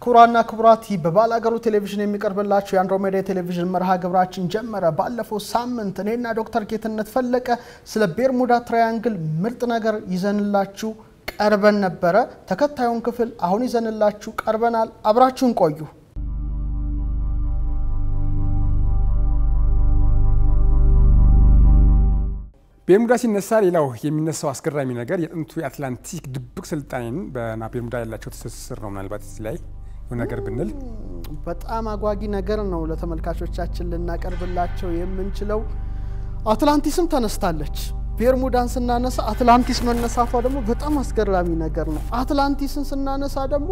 ክቡራና ክቡራት ይህ በባላገሩ ቴሌቪዥን የሚቀርብላችሁ የአንድሮሜዳ የቴሌቪዥን መርሃ ግብራችን ጀመረ። ባለፈው ሳምንት እኔና ዶክተር ጌትነት ፈለቀ ስለ ቤርሙዳ ትራያንግል ምርጥ ነገር ይዘንላችሁ ቀርበን ነበረ። ተከታዩን ክፍል አሁን ይዘንላችሁ ቀርበናል። አብራችሁን ቆዩ። ቤርሙዳ ሲነሳ ሌላው የሚነሳው አስገራሚ ነገር የጥንቱ የአትላንቲክ ድብቅ ስልጣኔን በና ቤርሙዳ ያላቸው ትስስር ነው። ምናልባት እዚህ ላይ የሆነ ነገር ብንል በጣም አጓጊ ነገር ነው ለተመልካቾቻችን ልናቀርብላቸው የምንችለው። አትላንቲስም ተነስታለች። ቤርሙዳን ስናነሳ አትላንቲስ መነሳቷ ደግሞ በጣም አስገራሚ ነገር ነው። አትላንቲስን ስናነሳ ደግሞ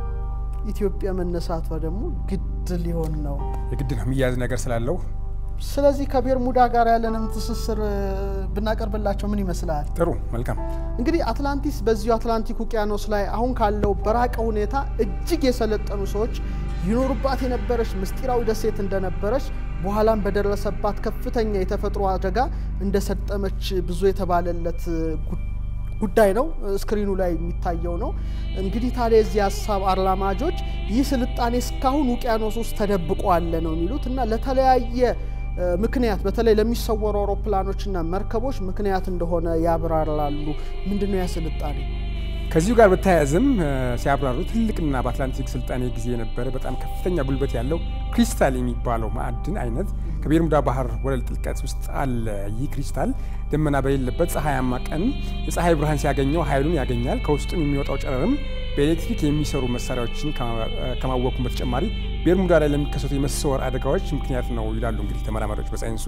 ኢትዮጵያ መነሳቷ ደግሞ ግድ ሊሆን ነው። የግድ ነው የሚያያዝ ነገር ስላለው ስለዚህ ከቤርሙዳ ጋር ያለንን ትስስር ብናቀርብላቸው ምን ይመስላል? ጥሩ መልካም። እንግዲህ አትላንቲስ በዚሁ አትላንቲክ ውቅያኖስ ላይ አሁን ካለው በራቀ ሁኔታ እጅግ የሰለጠኑ ሰዎች ይኖሩባት የነበረች ምስጢራዊ ደሴት እንደነበረች በኋላም በደረሰባት ከፍተኛ የተፈጥሮ አደጋ እንደሰጠመች ብዙ የተባለለት ጉዳይ ነው። ስክሪኑ ላይ የሚታየው ነው። እንግዲህ ታዲያ የዚህ ሀሳብ አራማጆች ይህ ስልጣኔ እስካሁን ውቅያኖስ ውስጥ ተደብቆ አለ ነው የሚሉት እና ለተለያየ ምክንያት በተለይ ለሚሰወሩ አውሮፕላኖችና መርከቦች ምክንያት እንደሆነ ያብራራሉ። ምንድነው ያ ስልጣኔ? ከዚሁ ጋር በተያያዘም ሲያብራሩ ትልቅና በአትላንቲክ ስልጣኔ ጊዜ የነበረ በጣም ከፍተኛ ጉልበት ያለው ክሪስታል የሚባለው ማዕድን አይነት ከቤርሙዳ ባህር ወለል ጥልቀት ውስጥ አለ። ይህ ክሪስታል ደመና በሌለበት ፀሐያማ ቀን የፀሐይ ብርሃን ሲያገኘው ኃይሉን ያገኛል። ከውስጡም የሚወጣው ጨረርም በኤሌክትሪክ የሚሰሩ መሳሪያዎችን ከማወቁም በተጨማሪ ቤርሙዳ ላይ ለሚከሰቱ የመሰወር አደጋዎች ምክንያት ነው ይላሉ እንግዲህ ተመራማሪዎች በሳይንሱ።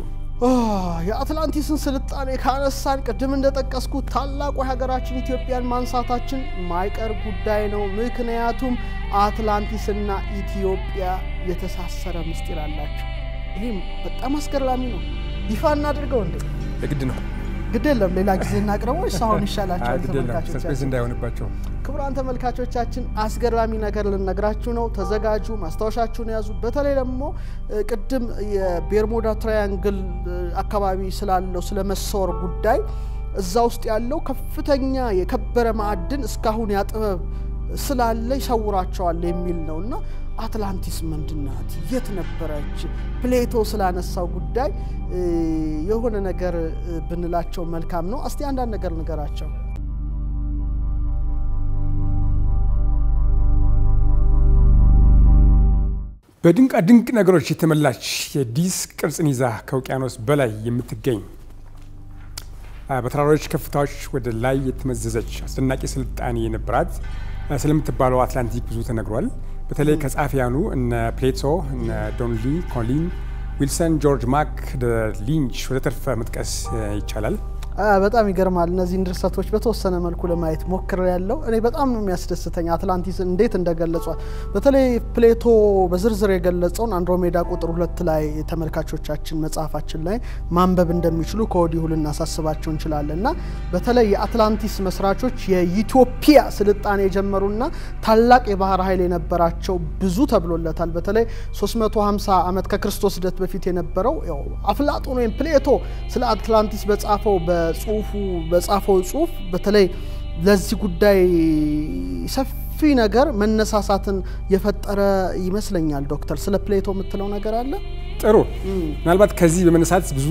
የአትላንቲስን ስልጣኔ ካነሳን ቅድም እንደጠቀስኩት ታላቁ ሀገራችን ኢትዮጵያን ማንሳታችን ማይቀር ጉዳይ ነው። ምክንያቱም አትላንቲስና ኢትዮጵያ የተሳሰረ ምስጢር አላቸው። ይህም በጣም አስገራሚ ነው። ይፋ እናድርገው እንዴ? የግድ ነው። ግድ የለም ሌላ ጊዜ እናቅርበው። ሳሁን ይሻላቸዋል ሰስፔንስ ተመልካቾቻችን። እንዳይሆንባቸው ክቡራን ተመልካቾቻችን አስገራሚ ነገር ልነግራችሁ ነው። ተዘጋጁ፣ ማስታወሻችሁን ያዙ። በተለይ ደግሞ ቅድም የቤርሙዳ ትራያንግል አካባቢ ስላለው ስለ መሰወር ጉዳይ እዛ ውስጥ ያለው ከፍተኛ የከበረ ማዕድን እስካሁን ያጥበብ ስላለ ይሰውራቸዋል የሚል ነው እና አትላንቲስ ምንድናት? የት ነበረች? ፕሌቶ ስላነሳው ጉዳይ የሆነ ነገር ብንላቸው መልካም ነው። እስቲ አንዳንድ ነገር ንገራቸው። በድንቃ ድንቅ ነገሮች የተሞላች የዲስክ ቅርጽን ይዛ ከውቅያኖስ በላይ የምትገኝ በተራሮች ከፍታዎች ወደ ላይ የተመዘዘች አስደናቂ ስልጣኔ የነበራት ስለምትባለው አትላንቲክ ብዙ ተነግሯል። በተለይ ከጸሐፊያኑ እነ ፕሌቶ፣ እነ ዶንሊ፣ ኮሊን ዊልሰን፣ ጆርጅ ማክ ሊንች ወዘተርፈ መጥቀስ ይቻላል። በጣም ይገርማል። እነዚህን ድርሰቶች በተወሰነ መልኩ ለማየት ሞክር ያለው እኔ በጣም ነው የሚያስደስተኝ አትላንቲስ እንዴት እንደገለጿል። በተለይ ፕሌቶ በዝርዝር የገለጸውን አንድሮሜዳ ቁጥር ሁለት ላይ ተመልካቾቻችን መጽሐፋችን ላይ ማንበብ እንደሚችሉ ከወዲሁ ልናሳስባቸው እንችላለን እና በተለይ የአትላንቲስ መስራቾች የኢትዮጵያ ስልጣኔ የጀመሩና ታላቅ የባህር ኃይል የነበራቸው ብዙ ተብሎለታል። በተለይ 350 ዓመት ከክርስቶስ ልደት በፊት የነበረው አፍላጦን ወይም ፕሌቶ ስለ አትላንቲስ በጻፈው በጽሁፉ በጻፈው ጽሁፍ በተለይ ለዚህ ጉዳይ ሰፊ ነገር መነሳሳትን የፈጠረ ይመስለኛል። ዶክተር ስለ ፕሌቶ የምትለው ነገር አለ? ጥሩ። ምናልባት ከዚህ በመነሳት ብዙ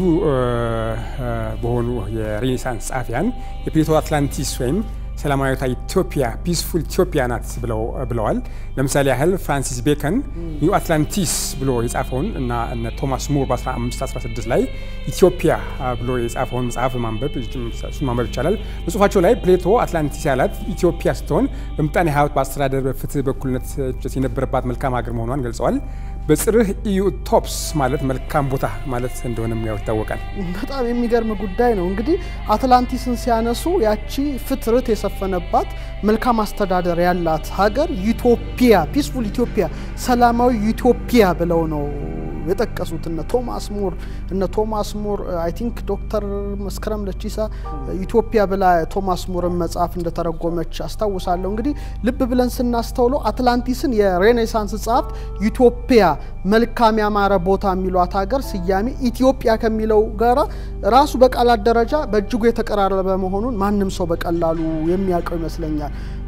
በሆኑ የሬኔሳንስ ጸሐፊያን የፕሌቶ አትላንቲስ ወይም ሰላማዊቷ ኢትዮጵያ ፒስፉል ኢትዮጵያ ናት ብለዋል። ለምሳሌ ያህል ፍራንሲስ ቤከን ኒው አትላንቲስ ብሎ የጻፈውን እና እነ ቶማስ ሙር በ1516 ላይ ኢትዮጵያ ብሎ የጻፈውን መጽሐፍ ማንበብ እሱን ማንበብ ይቻላል። በጽሁፋቸው ላይ ፕሌቶ አትላንቲስ ያላት ኢትዮጵያ ስትሆን በምጣኔ ሀብት፣ በአስተዳደር፣ በፍትህ፣ በእኩልነት የነበረባት መልካም ሀገር መሆኗን ገልጸዋል። በጽርህ ኢዩ ቶፕስ ማለት መልካም ቦታ ማለት እንደሆነም ያው ይታወቃል። በጣም የሚገርም ጉዳይ ነው። እንግዲህ አትላንቲስን ሲያነሱ ያቺ ፍትርት የሰፈነባት መልካም አስተዳደር ያላት ሀገር ኢትዮጵያ ፒስፉል ኢትዮጵያ ሰላማዊ ኢትዮጵያ ብለው ነው የጠቀሱት እነ ቶማስ ሙር እነ ቶማስ ሙር አይ ቲንክ ዶክተር መስከረም ለቺሳ ኢትዮጵያ ብላ ቶማስ ሙርን መጽሐፍ እንደተረጎመች አስታውሳለሁ። እንግዲህ ልብ ብለን ስናስተውለው አትላንቲስን የሬኔሳንስ ጸሐፍት ኢትዮጵያ መልካም ያማረ ቦታ የሚሏት ሀገር ስያሜ ኢትዮጵያ ከሚለው ጋራ ራሱ በቃላት ደረጃ በእጅጉ የተቀራረበ መሆኑን ማንም ሰው በቀላሉ የሚያውቀው ይመስለኛል።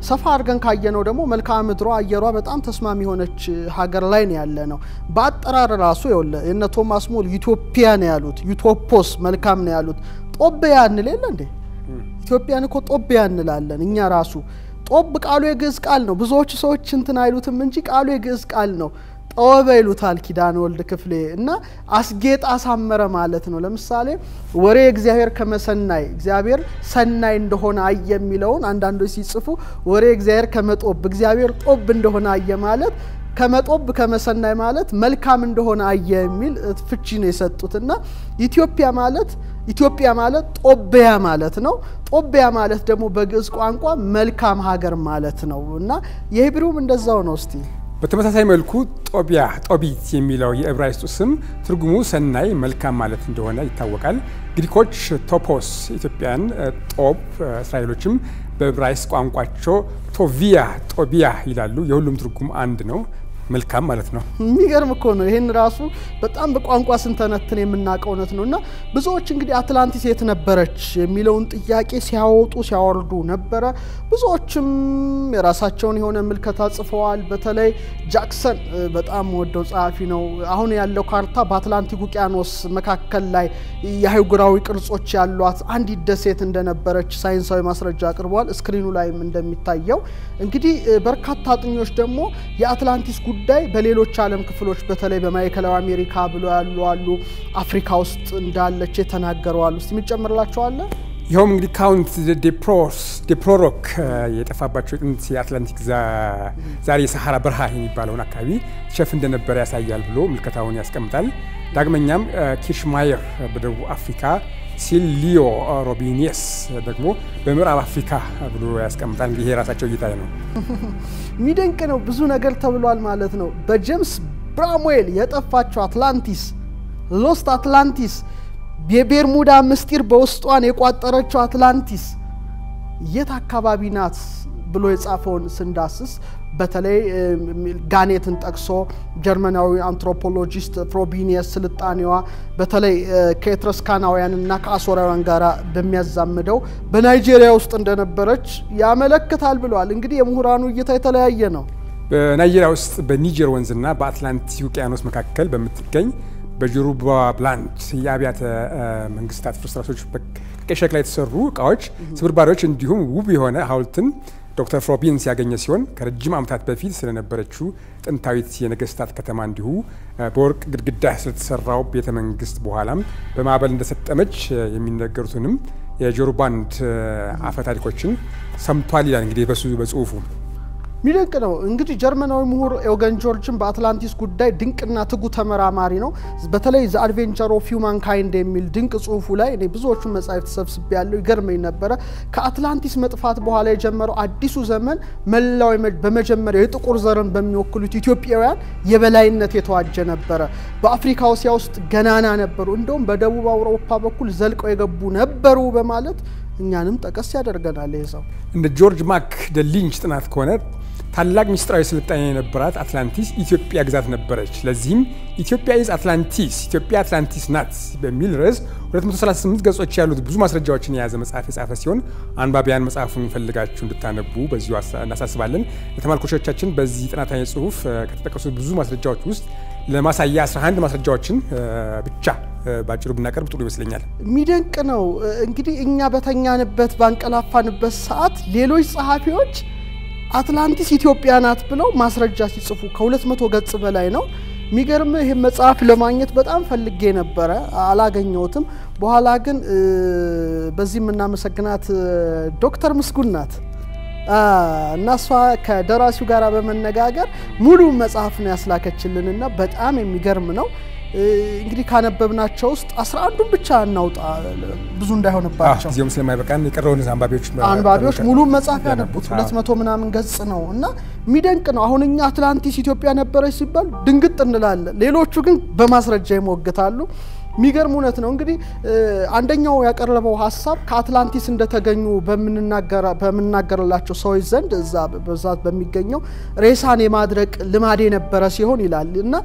ሰፋ አድርገን ካየነው ደግሞ መልክዓ ምድሯ አየሯ በጣም ተስማሚ የሆነች ሀገር ላይ ነው ያለ ነው። በአጠራር ራሱ ይኸውልህ የነ ቶማስ ሞል ዩቶፒያ ነው ያሉት፣ ዩቶፖስ መልካም ነው ያሉት። ጦቢያ እንል የለ እንዴ? ኢትዮጵያን እኮ ጦቢያ እንላለን እኛ ራሱ። ጦብ ቃሉ የግዕዝ ቃል ነው። ብዙዎቹ ሰዎች እንትን አይሉትም እንጂ ቃሉ የግዕዝ ቃል ነው። ጠወበ ይሉታል ኪዳነ ወልድ ክፍሌ እና አስጌጥ አሳመረ ማለት ነው። ለምሳሌ ወሬ እግዚአብሔር ከመሰናይ እግዚአብሔር ሰናይ እንደሆነ አየ የሚለውን አንዳንዶች ሲጽፉ ወሬ እግዚአብሔር ከመጦብ እግዚአብሔር ጦብ እንደሆነ አየ ማለት ከመጦብ ከመሰናይ ማለት መልካም እንደሆነ አየ የሚል ፍቺ ነው የሰጡት እና ኢትዮጵያ ማለት ኢትዮጵያ ማለት ጦቢያ ማለት ነው። ጦቢያ ማለት ደግሞ በግዕዝ ቋንቋ መልካም ሀገር ማለት ነው እና የሂብሩም እንደዛው ነው። እስቲ በተመሳሳይ መልኩ ጦቢያ ጦቢት የሚለው የዕብራይስጡ ስም ትርጉሙ ሰናይ መልካም ማለት እንደሆነ ይታወቃል። ግሪኮች ቶፖስ ኢትዮጵያን ጦብ፣ እስራኤሎችም በዕብራይስጥ ቋንቋቸው ቶቪያ ጦቢያ ይላሉ። የሁሉም ትርጉም አንድ ነው፣ መልካም ማለት ነው። የሚገርም እኮ ነው። ይህን ራሱ በጣም በቋንቋ ስንተነትን የምናውቀው እውነት ነው እና ብዙዎች እንግዲህ አትላንቲስ የት ነበረች የሚለውን ጥያቄ ሲያወጡ ሲያወርዱ ነበረ። ብዙዎችም የራሳቸውን የሆነ ምልከታ ጽፈዋል። በተለይ ጃክሰን በጣም ወደው ጸሐፊ ነው። አሁን ያለው ካርታ በአትላንቲክ ውቅያኖስ መካከል ላይ የአህጉራዊ ቅርጾች ያሏት አንዲት ደሴት እንደነበረች ሳይንሳዊ ማስረጃ አቅርበዋል። ስክሪኑ ላይም እንደሚታየው እንግዲህ በርካታ አጥኞች ደግሞ የአትላንቲስ ጉዳይ በሌሎች ዓለም ክፍሎች በተለይ በማዕከላዊ አሜሪካ ብሎ ያሉ አሉ፣ አፍሪካ ውስጥ እንዳለች የተናገሩ አሉ። እስቲ የሚጨምርላቸዋለ ይኸውም እንግዲህ ካውንት ዴፕሮስ ዴፕሮሮክ የጠፋባቸው ጥንት የአትላንቲክ ዛሬ የሰሐራ በረሃ የሚባለውን አካባቢ ሸፍ እንደነበረ ያሳያል ብሎ ምልከታውን ያስቀምጣል። ዳግመኛም ኪርሽማየር በደቡብ አፍሪካ ሲል ሊዮ ሮቢኔስ ደግሞ በምዕራብ አፍሪካ ብሎ ያስቀምጣል። እንግዲህ ይሄ የራሳቸው እይታ ነው። የሚደንቅ ነው። ብዙ ነገር ተብሏል ማለት ነው። በጄምስ ብራምዌል የጠፋቸው አትላንቲስ ሎስት አትላንቲስ የቤርሙዳ ምስጢር በውስጧን የቋጠረችው አትላንቲስ የት አካባቢ ናት ብሎ የጻፈውን ስንዳስስ በተለይ ጋኔትን ጠቅሶ ጀርመናዊ አንትሮፖሎጂስት ፍሮቢኒየስ ስልጣኔዋ በተለይ ከኤትረስካናውያንና ከአሶራውያን ጋር በሚያዛምደው በናይጄሪያ ውስጥ እንደነበረች ያመለክታል ብለዋል። እንግዲህ የምሁራኑ እይታ የተለያየ ነው። በናይጄሪያ ውስጥ በኒጀር ወንዝና በአትላንቲክ ውቅያኖስ መካከል በምትገኝ በጆሩባ ብላንድ የአብያተ መንግስታት ፍርስራሾች ከቀይ ሸክላ የተሰሩ እቃዎች ስብርባሪዎች እንዲሁም ውብ የሆነ ሐውልትን ዶክተር ፍሮቢንስ ያገኘ ሲሆን ከረጅም ዓመታት በፊት ስለነበረችው ጥንታዊት የነገስታት ከተማ እንዲሁ በወርቅ ግድግዳ ስለተሰራው ቤተ መንግስት በኋላም በማዕበል እንደሰጠመች የሚነገሩትንም የጆሩባንድ አፈ ታሪኮችን ሰምቷል ይላል እንግዲህ በሱ በጽሁፉ። ሚደንቅ ነው እንግዲህ ጀርመናዊ ምሁር ኤውገን ጆርጅን በአትላንቲስ ጉዳይ ድንቅና ትጉ ተመራማሪ ነው። በተለይ ዘ አድቬንቸር ኦፍ ሂውማን ካይንድ የሚል ድንቅ ጽሁፉ ላይ እኔ ብዙዎቹን መጽሐፍ ተሰብስቤ ያለው ይገርመኝ ነበረ። ከአትላንቲስ መጥፋት በኋላ የጀመረው አዲሱ ዘመን መላው በመጀመሪያው የጥቁር ዘርን በሚወክሉት ኢትዮጵያውያን የበላይነት የተዋጀ ነበረ። በአፍሪካ እስያ ውስጥ ገናና ነበሩ፣ እንደውም በደቡብ አውሮፓ በኩል ዘልቀው የገቡ ነበሩ በማለት እኛንም ጠቀስ ያደርገናል። ይህ ሰው እንደ ጆርጅ ማክ ደ ሊንች ጥናት ከሆነ ታላቅ ምስጢራዊ ስልጣኔ የነበራት አትላንቲስ ኢትዮጵያ ግዛት ነበረች። ለዚህም ኢትዮጵያ ኢዝ አትላንቲስ ኢትዮጵያ አትላንቲስ ናት በሚል ርዕስ 238 ገጾች ያሉት ብዙ ማስረጃዎችን የያዘ መጽሐፍ የጻፈ ሲሆን አንባቢያን መጽሐፉን ፈልጋችሁ እንድታነቡ በዚሁ እናሳስባለን። ለተመልካቾቻችን በዚህ ጥናታዊ ጽሁፍ ከተጠቀሱት ብዙ ማስረጃዎች ውስጥ ለማሳያ 11 ማስረጃዎችን ብቻ ባጭሩ ብናቀርብ ጥሩ ይመስለኛል። የሚደንቅ ነው እንግዲህ እኛ በተኛንበት ባንቀላፋንበት ሰዓት ሌሎች ጸሐፊዎች አትላንቲስ ኢትዮጵያ ናት ብለው ማስረጃ ሲጽፉ ከሁለት መቶ ገጽ በላይ ነው። የሚገርም ይህ መጽሐፍ ለማግኘት በጣም ፈልጌ ነበረ፣ አላገኘሁትም። በኋላ ግን በዚህ የምናመሰግናት ዶክተር ምስጉን ናት እና እሷ ከደራሲው ጋር በመነጋገር ሙሉ መጽሐፍ ነው ያስላከችልንና በጣም የሚገርም ነው። እንግዲህ ካነበብናቸው ውስጥ አስራ አንዱን ብቻ እናውጣ ብዙ እንዳይሆንባቸው ጊዜውም ስለማይበቃን የቀረውን አንባቢዎች አንባቢዎች ሙሉ መጽሐፍ ያነቡት ሁለት መቶ ምናምን ገጽ ነው እና የሚደንቅ ነው። አሁን እኛ አትላንቲስ ኢትዮጵያ ነበረች ሲባል ድንግጥ እንላለን። ሌሎቹ ግን በማስረጃ ይሞግታሉ። የሚገርም እውነት ነው። እንግዲህ አንደኛው ያቀረበው ሀሳብ ከአትላንቲስ እንደተገኙ በምናገርላቸው ሰዎች ዘንድ እዛ በብዛት በሚገኘው ሬሳን የማድረቅ ልማድ የነበረ ሲሆን ይላል እና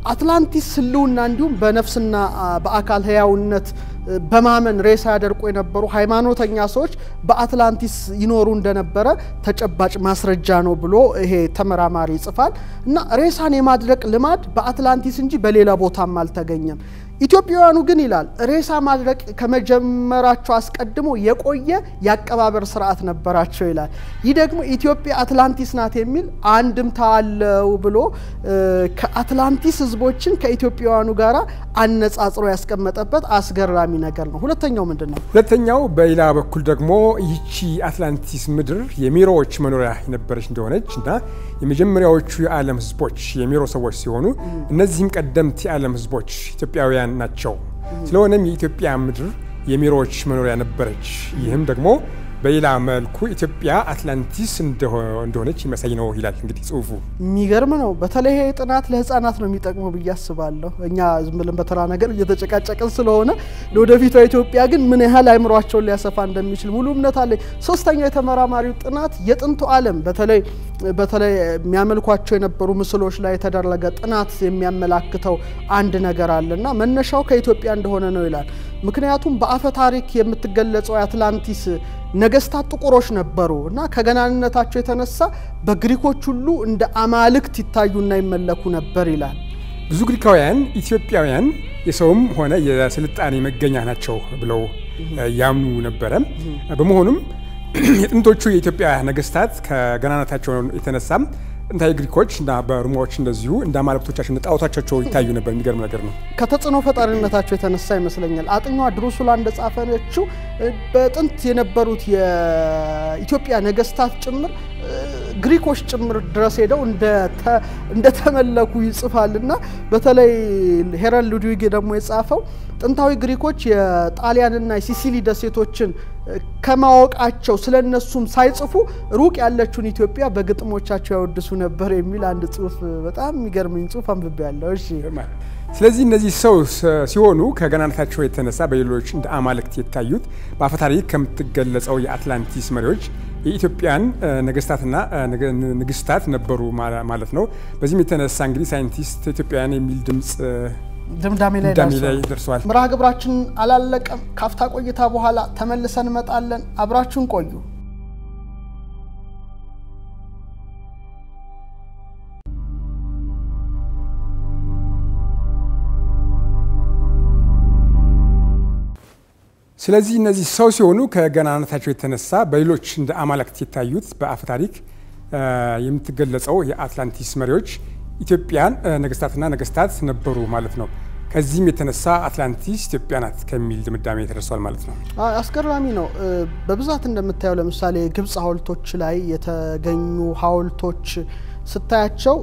አትላንቲስ ህልውና እንዲሁም በነፍስና በአካል ህያውነት በማመን ሬሳ ያደርቁ የነበሩ ሃይማኖተኛ ሰዎች በአትላንቲስ ይኖሩ እንደነበረ ተጨባጭ ማስረጃ ነው ብሎ ይሄ ተመራማሪ ይጽፋል። እና ሬሳን የማድረቅ ልማድ በአትላንቲስ እንጂ በሌላ ቦታም አልተገኘም። ኢትዮጵያውያኑ ግን ይላል ሬሳ ማድረቅ ከመጀመራቸው አስቀድሞ የቆየ የአቀባበር ስርዓት ነበራቸው ይላል። ይህ ደግሞ ኢትዮጵያ አትላንቲስ ናት የሚል አንድምታ አለው ብሎ ከአትላንቲስ ህዝቦችን ከኢትዮጵያውያኑ ጋር አነጻጽሮ ያስቀመጠበት አስገራሚ ነገር ነው። ሁለተኛው ምንድን ነው? ሁለተኛው በሌላ በኩል ደግሞ ይቺ አትላንቲስ ምድር የሚሮዎች መኖሪያ የነበረች እንደሆነች እና የመጀመሪያዎቹ የዓለም ህዝቦች የሚሮ ሰዎች ሲሆኑ እነዚህም ቀደምት የዓለም ህዝቦች ኢትዮጵያውያን ናቸው። ስለሆነም የኢትዮጵያ ምድር የሚሮዎች መኖሪያ ነበረች። ይህም ደግሞ በሌላ መልኩ ኢትዮጵያ አትላንቲስ እንደሆነች የሚያሳይ ነው ይላል እንግዲህ ጽሁፉ። የሚገርም ነው። በተለይ ይሄ ጥናት ለህፃናት ነው የሚጠቅመው ብዬ አስባለሁ። እኛ ዝም ብለን በተራ ነገር እየተጨቃጨቅን ስለሆነ ለወደፊቷ ኢትዮጵያ ግን ምን ያህል አይምሯቸውን ሊያሰፋ እንደሚችል ሙሉ እምነት አለኝ። ሶስተኛው የተመራማሪው ጥናት የጥንቱ ዓለም በተለይ በተለይ የሚያመልኳቸው የነበሩ ምስሎች ላይ የተደረገ ጥናት የሚያመላክተው አንድ ነገር አለና መነሻው ከኢትዮጵያ እንደሆነ ነው ይላል። ምክንያቱም በአፈ ታሪክ የምትገለጸው የአትላንቲስ ነገስታት ጥቁሮች ነበሩ እና ከገናንነታቸው የተነሳ በግሪኮች ሁሉ እንደ አማልክት ይታዩና ይመለኩ ነበር ይላል። ብዙ ግሪካውያን ኢትዮጵያውያን የሰውም ሆነ የስልጣኔ መገኛ ናቸው ብለው ያምኑ ነበረ። በመሆኑም የጥንቶቹ የኢትዮጵያ ነገስታት ከገናናታቸው የተነሳም ጥንታዊ ግሪኮች እና በሮማዎች እንደዚሁ እንደ አማልክቶቻቸው እንደ ጣዖቶቻቸው ይታዩ ነበር። የሚገርም ነገር ነው። ከተጽዕኖ ፈጣሪነታቸው የተነሳ ይመስለኛል። አጥኛዋ ድሩሱላ እንደጻፈችው በጥንት የነበሩት የኢትዮጵያ ነገስታት ጭምር ግሪኮች ጭምር ድረስ ሄደው እንደተመለኩ ይጽፋል እና በተለይ ሄረን ሉድዊግ ደግሞ የጻፈው ጥንታዊ ግሪኮች የጣሊያንና የሲሲሊ ደሴቶችን ከማወቃቸው ስለ እነሱም ሳይጽፉ ሩቅ ያለችውን ኢትዮጵያ በግጥሞቻቸው ያወድሱ ነበር የሚል አንድ ጽሁፍ በጣም የሚገርምኝ ጽሁፍ አንብቤ ያለው። እሺ ስለዚህ እነዚህ ሰው ሲሆኑ ከገናነታቸው የተነሳ በሌሎች እንደ አማልክት የታዩት በአፈታሪክ ከምትገለጸው የአትላንቲስ መሪዎች የኢትዮጵያን ነገስታትና ንግስታት ነበሩ ማለት ነው። በዚህም የተነሳ እንግዲህ ሳይንቲስት ኢትዮጵያውያን የሚል ድምፅ ድምዳሜ ላይ ደርሷል። መርሃ ግብራችን አላለቀም። ካፍታ ቆይታ በኋላ ተመልሰን እንመጣለን። አብራችሁን ቆዩ። ስለዚህ እነዚህ ሰው ሲሆኑ ከገናነታቸው የተነሳ በሌሎች እንደ አማልክት የታዩት በአፈ ታሪክ የምትገለጸው የአትላንቲስ መሪዎች ኢትዮጵያን ነገስታትና ነገስታት ነበሩ ማለት ነው። ከዚህም የተነሳ አትላንቲስ ኢትዮጵያ ናት ከሚል ድምዳሜ ተደርሷል ማለት ነው። አስገራሚ ነው። በብዛት እንደምታየው ለምሳሌ ግብፅ ሐውልቶች ላይ የተገኙ ሐውልቶች ስታያቸው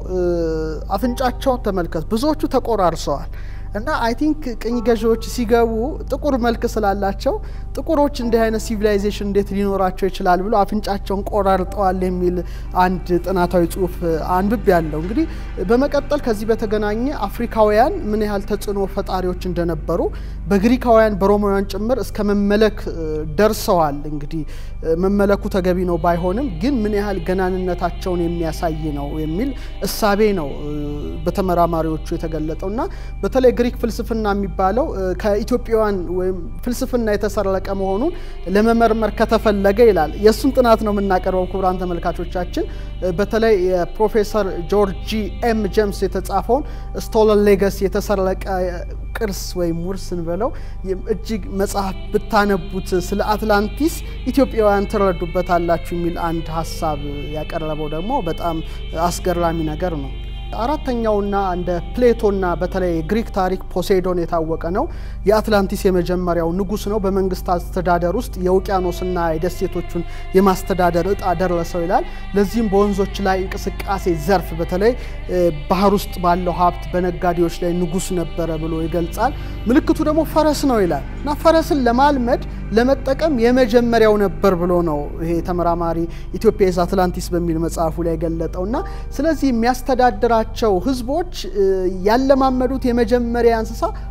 አፍንጫቸውን ተመልከት፣ ብዙዎቹ ተቆራርሰዋል። እና አይ ቲንክ ቅኝ ገዢዎች ሲገቡ ጥቁር መልክ ስላላቸው ጥቁሮች እንዲህ አይነት ሲቪላይዜሽን እንዴት ሊኖራቸው ይችላል ብሎ አፍንጫቸውን ቆራርጠዋል የሚል አንድ ጥናታዊ ጽሁፍ አንብቤ ያለው። እንግዲህ በመቀጠል ከዚህ በተገናኘ አፍሪካውያን ምን ያህል ተጽዕኖ ፈጣሪዎች እንደነበሩ በግሪካውያን በሮማውያን ጭምር እስከ መመለክ ደርሰዋል። እንግዲህ መመለኩ ተገቢ ነው ባይሆንም ግን ምን ያህል ገናንነታቸውን የሚያሳይ ነው የሚል እሳቤ ነው በተመራማሪዎቹ የተገለጠው እና በተለይ ግሪክ ፍልስፍና የሚባለው ከኢትዮጵያውያን ወይም ፍልስፍና የተሰረቀ መሆኑን ለመመርመር ከተፈለገ ይላል። የእሱን ጥናት ነው የምናቀርበው ክቡራን ተመልካቾቻችን። በተለይ የፕሮፌሰር ጆርጂ ኤም ጄምስ የተጻፈውን ስቶለን ሌገሲ የተሰረቀ ቅርስ ወይም ውርስን በለው እጅግ መጽሐፍ ብታነቡት ስለ አትላንቲስ ኢትዮጵያውያን ትረዱበታላችሁ የሚል አንድ ሀሳብ ያቀረበው ደግሞ በጣም አስገራሚ ነገር ነው። አራተኛውና እንደ ፕሌቶና በተለይ ግሪክ ታሪክ ፖሴይዶን የታወቀ ነው። የአትላንቲስ የመጀመሪያው ንጉስ ነው። በመንግስት አስተዳደር ውስጥ የውቅያኖስና የደሴቶቹን የማስተዳደር እጣ ደረሰው ይላል። ለዚህም በወንዞች ላይ እንቅስቃሴ ዘርፍ በተለይ ባህር ውስጥ ባለው ሀብት በነጋዴዎች ላይ ንጉስ ነበረ ብሎ ይገልጻል። ምልክቱ ደግሞ ፈረስ ነው ይላል እና ፈረስን ለማልመድ ለመጠቀም የመጀመሪያው ነበር ብሎ ነው ይሄ ተመራማሪ ኢትዮጵያ ኢዝ አትላንቲስ በሚል መጽሐፉ ላይ ገለጠው እና ስለዚህ የሚያስተዳድራቸው ህዝቦች ያለማመዱት የመጀመሪያ እንስሳ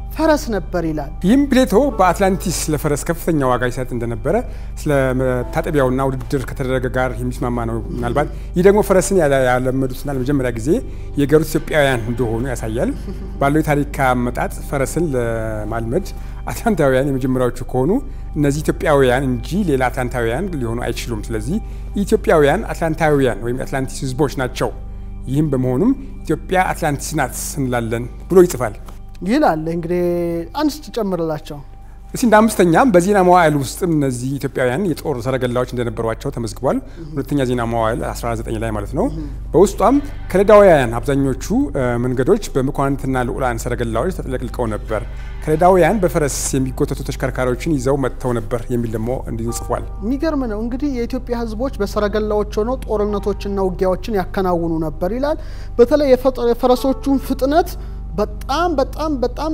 ፈረስ ነበር ይላል። ይህም ፕሌቶ በአትላንቲስ ለፈረስ ከፍተኛ ዋጋ ይሰጥ እንደነበረ ስለ መታጠቢያውና ውድድር ከተደረገ ጋር የሚስማማ ነው። ምናልባት ይህ ደግሞ ፈረስን ያለመዱትና ለመጀመሪያ ጊዜ የገሩት ኢትዮጵያውያን እንደሆኑ ያሳያል። ባለው የታሪክ አመጣጥ ፈረስን ለማልመድ አትላንታውያን የመጀመሪያዎቹ ከሆኑ እነዚህ ኢትዮጵያውያን እንጂ ሌላ አትላንታውያን ሊሆኑ አይችሉም። ስለዚህ ኢትዮጵያውያን አትላንታውያን ወይም የአትላንቲስ ሕዝቦች ናቸው። ይህም በመሆኑም ኢትዮጵያ አትላንቲስ ናት እንላለን ብሎ ይጽፋል ይላል። እንግዲህ አንድ ስትጨምርላቸው እስቲ እንደ አምስተኛም በዜና መዋዕል ውስጥም እነዚህ ኢትዮጵያውያን የጦር ሰረገላዎች እንደነበሯቸው ተመዝግቧል። ሁለተኛ ዜና መዋዕል 19 ላይ ማለት ነው። በውስጧም ከለዳውያን አብዛኞቹ መንገዶች በመኳንንትና ልዑላን ሰረገላዎች ተጥለቅልቀው ነበር። ከለዳውያን በፈረስ የሚጎተቱ ተሽከርካሪዎችን ይዘው መጥተው ነበር የሚል ደግሞ እንዲሁ ጽፏል። የሚገርም ነው እንግዲህ የኢትዮጵያ ሕዝቦች በሰረገላዎች ሆነው ጦርነቶችና ውጊያዎችን ያከናውኑ ነበር ይላል። በተለይ የፈረሶቹን ፍጥነት በጣም በጣም በጣም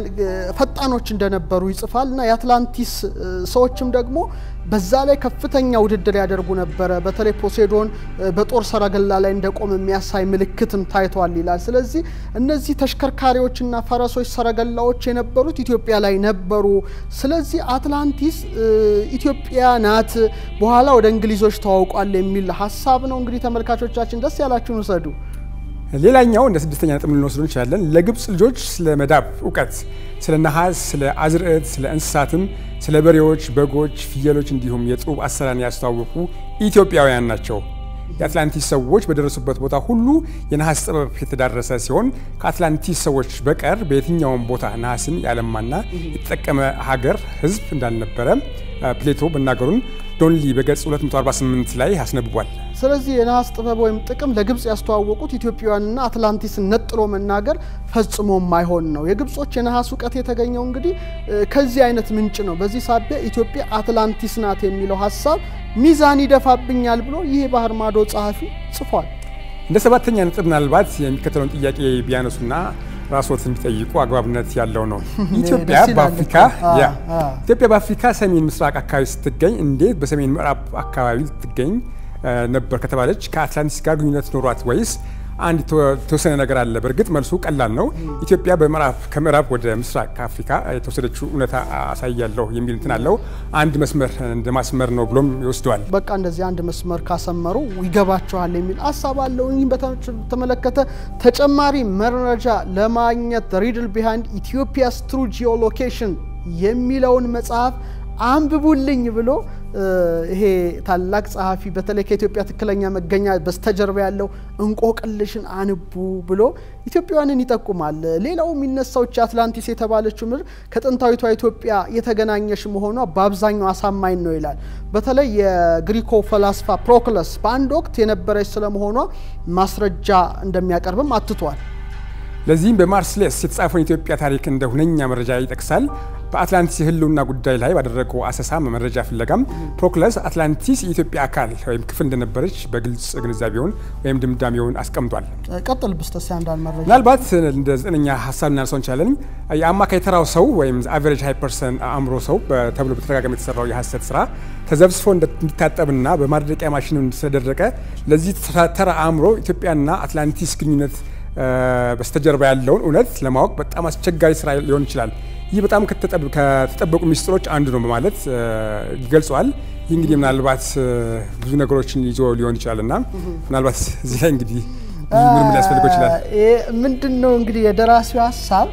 ፈጣኖች እንደነበሩ ይጽፋል እና የአትላንቲስ ሰዎችም ደግሞ በዛ ላይ ከፍተኛ ውድድር ያደርጉ ነበረ። በተለይ ፖሴዶን በጦር ሰረገላ ላይ እንደቆም የሚያሳይ ምልክትም ታይቷል ይላል። ስለዚህ እነዚህ ተሽከርካሪዎችና ፈረሶች፣ ሰረገላዎች የነበሩት ኢትዮጵያ ላይ ነበሩ። ስለዚህ አትላንቲስ ኢትዮጵያ ናት፣ በኋላ ወደ እንግሊዞች ተዋውቋል የሚል ሀሳብ ነው። እንግዲህ ተመልካቾቻችን ደስ ያላችሁን ውሰዱ። ሌላኛው እንደ ስድስተኛ ነጥብ ልንወስዱ እንችላለን። ለግብፅ ልጆች ስለ መዳብ እውቀት፣ ስለ ነሐስ፣ ስለ አዝርዕት፣ ስለ እንስሳትም፣ ስለ በሬዎች፣ በጎች፣ ፍየሎች እንዲሁም የጡብ አሰራን ያስተዋወቁ ኢትዮጵያውያን ናቸው። የአትላንቲስ ሰዎች በደረሱበት ቦታ ሁሉ የነሐስ ጥበብ የተዳረሰ ሲሆን ከአትላንቲስ ሰዎች በቀር በየትኛውም ቦታ ነሐስን ያለማና የተጠቀመ ሀገር ሕዝብ እንዳልነበረ ፕሌቶ መናገሩን ዶንሊ በገጽ 248 ላይ አስነብቧል። ስለዚህ የነሐስ ጥበብ ወይም ጥቅም ለግብፅ ያስተዋወቁት ኢትዮጵያውያንና አትላንቲስን ነጥሎ መናገር ፈጽሞ የማይሆን ነው። የግብጾች የነሐስ እውቀት የተገኘው እንግዲህ ከዚህ አይነት ምንጭ ነው። በዚህ ሳቢያ ኢትዮጵያ አትላንቲስ ናት የሚለው ሀሳብ ሚዛን ይደፋብኛል ብሎ ይህ የባህር ማዶ ጸሐፊ ጽፏል። እንደ ሰባተኛ ነጥብ ምናልባት የሚከተለውን ጥያቄ ቢያነሱና ራስዎትን ቢጠይቁ አግባብነት ያለው ነው። ኢትዮጵያ በአፍሪካ ኢትዮጵያ በአፍሪካ ሰሜን ምስራቅ አካባቢ ስትገኝ እንዴት በሰሜን ምዕራብ አካባቢ ልትገኝ ነበር ከተባለች ከአትላንቲስ ጋር ግንኙነት ኖሯት ወይስ አንድ የተወሰነ ነገር አለ? በእርግጥ መልሱ ቀላል ነው። ኢትዮጵያ በምዕራብ ከምዕራብ ወደ ምስራቅ ከአፍሪካ የተወሰደችው እውነታ አሳያለሁ የሚል እንትን አለው። አንድ መስመር እንደ ማስመር ነው ብሎም ይወስደዋል። በቃ እንደዚህ አንድ መስመር ካሰመሩ ይገባቸዋል የሚል ሀሳብ አለው። ይህም በተመለከተ ተጨማሪ መረጃ ለማግኘት ሪድል ቢሃይንድ ኢትዮጵያስ ትሩ ጂኦሎኬሽን የሚለውን መጽሐፍ አንብቡልኝ ብሎ ይሄ ታላቅ ጸሐፊ በተለይ ከኢትዮጵያ ትክክለኛ መገኛ በስተጀርባ ያለው እንቆቅልሽን አንቡ ብሎ ኢትዮጵያውያንን ይጠቁማል። ሌላው የሚነሳው አትላንቲስ የተባለችው ምድር ከጥንታዊቷ ኢትዮጵያ የተገናኘሽ መሆኗ በአብዛኛው አሳማኝ ነው ይላል። በተለይ የግሪኮ ፈላስፋ ፕሮክለስ በአንድ ወቅት የነበረች ስለመሆኗ ማስረጃ እንደሚያቀርብም አትቷል። ለዚህም በማርስሌስ የተጻፈውን የኢትዮጵያ ታሪክ እንደ ሁነኛ መረጃ ይጠቅሳል። በአትላንቲስ የሕልውና ጉዳይ ላይ ባደረገው አሰሳ መረጃ ፍለጋም ፕሮክለስ አትላንቲስ የኢትዮጵያ አካል ወይም ክፍል እንደነበረች በግልጽ ግንዛቤውን ወይም ድምዳሜውን አስቀምጧል። ቀጥል ብስተስ አንዳንድ መረጃ ምናልባት እንደ ዘጠነኛ ሀሳብ ልናነሳው እንችላለን። የአማካይ ተራው ሰው ወይም አቨሬጅ ሃይ ፐርሰን አእምሮ ሰው ተብሎ በተደጋጋሚ የተሰራው የሀሰት ስራ ተዘብስፎ እንዲታጠብና በማድረቂያ ማሽን ስለደረቀ ለዚህ ተራ አእምሮ ኢትዮጵያና አትላንቲስ ግንኙነት በስተጀርባ ያለውን እውነት ለማወቅ በጣም አስቸጋሪ ስራ ሊሆን ይችላል። ይህ በጣም ከተጠበቁ ሚስጥሮች አንዱ ነው በማለት ይገልጸዋል። ይህ እንግዲህ ምናልባት ብዙ ነገሮችን ይዞ ሊሆን ይችላል እና ምናልባት እዚህ ላይ እንግዲህ ምን ምን ሊያስፈልገው ይችላል? ምንድን ነው እንግዲህ የደራሲው ሀሳብ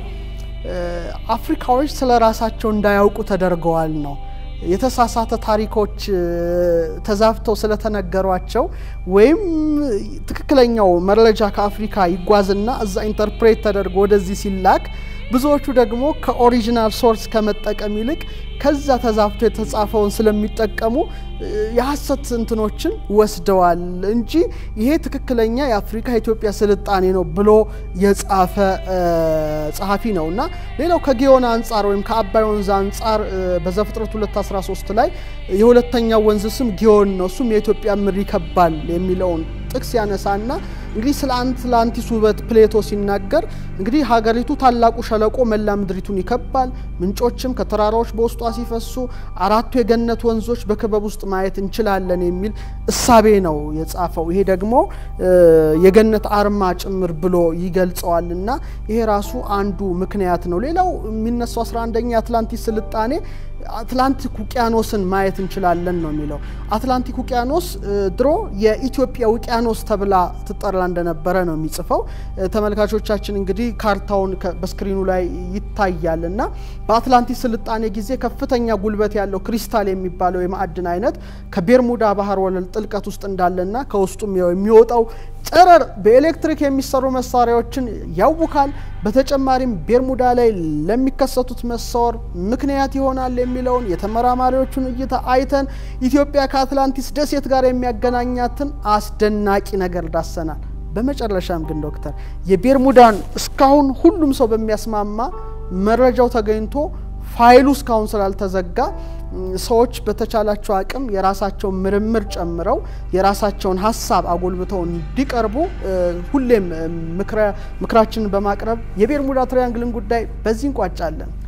አፍሪካዎች ስለ ራሳቸው እንዳያውቁ ተደርገዋል ነው የተሳሳተ ታሪኮች ተዛብተው ስለተነገሯቸው ወይም ትክክለኛው መረጃ ከአፍሪካ ይጓዝና እዛ ኢንተርፕሬት ተደርጎ ወደዚህ ሲላክ ብዙዎቹ ደግሞ ከኦሪጂናል ሶርስ ከመጠቀም ይልቅ ከዛ ተዛብቶ የተጻፈውን ስለሚጠቀሙ የሀሰት እንትኖችን ወስደዋል እንጂ ይሄ ትክክለኛ የአፍሪካ የኢትዮጵያ ስልጣኔ ነው ብሎ የጻፈ ጸሐፊ ነው እና ሌላው ከጊዮን አንጻር ወይም ከአባይ ወንዝ አንጻር በዘፍጥረት 213 ላይ የሁለተኛው ወንዝ ስም ጊዮን ነው፣ እሱም የኢትዮጵያ ምድር ይከባል የሚለውን ጥቅስ ያነሳና እንግዲህ ስለ አትላንቲስ ውበት ፕሌቶ ሲናገር እንግዲህ ሀገሪቱ ታላቁ ሸለቆ መላ ምድሪቱን ይከባል፣ ምንጮችም ከተራራዎች በውስጧ ሲፈሱ አራቱ የገነት ወንዞች በክበብ ውስጥ ማየት እንችላለን የሚል እሳቤ ነው የጻፈው። ይሄ ደግሞ የገነት አርማ ጭምር ብሎ ይገልጸዋል እና ይሄ ራሱ አንዱ ምክንያት ነው። ሌላው የሚነሳው 11ኛ የአትላንቲስ ስልጣኔ አትላንቲክ ውቅያኖስን ማየት እንችላለን ነው የሚለው። አትላንቲክ ውቅያኖስ ድሮ የኢትዮጵያ ውቅያኖስ ተብላ ትጠራ እንደነበረ ነው የሚጽፈው። ተመልካቾቻችን እንግዲህ ካርታውን በስክሪኑ ላይ ይታያል እና በአትላንቲክ ስልጣኔ ጊዜ ከፍተኛ ጉልበት ያለው ክሪስታል የሚባለው የማዕድን አይነት ከቤርሙዳ ባህር ወለል ጥልቀት ውስጥ እንዳለና ከውስጡም የሚወጣው ጨረር በኤሌክትሪክ የሚሰሩ መሳሪያዎችን ያውካል። በተጨማሪም ቤርሙዳ ላይ ለሚከሰቱት መሰወር ምክንያት ይሆናል የሚለውን የተመራማሪዎቹን እይታ አይተን ኢትዮጵያ ከአትላንቲስ ደሴት ጋር የሚያገናኛትን አስደናቂ ነገር ዳሰናል። በመጨረሻም ግን ዶክተር የቤርሙዳን እስካሁን ሁሉም ሰው በሚያስማማ መረጃው ተገኝቶ ፋይሉ እስካሁን ስላልተዘጋ ሰዎች በተቻላቸው አቅም የራሳቸውን ምርምር ጨምረው የራሳቸውን ሀሳብ አጎልብተው እንዲቀርቡ ሁሌም ምክራችንን በማቅረብ የቤርሙዳ ትሪያንግልን ጉዳይ በዚህ እንቋጫለን።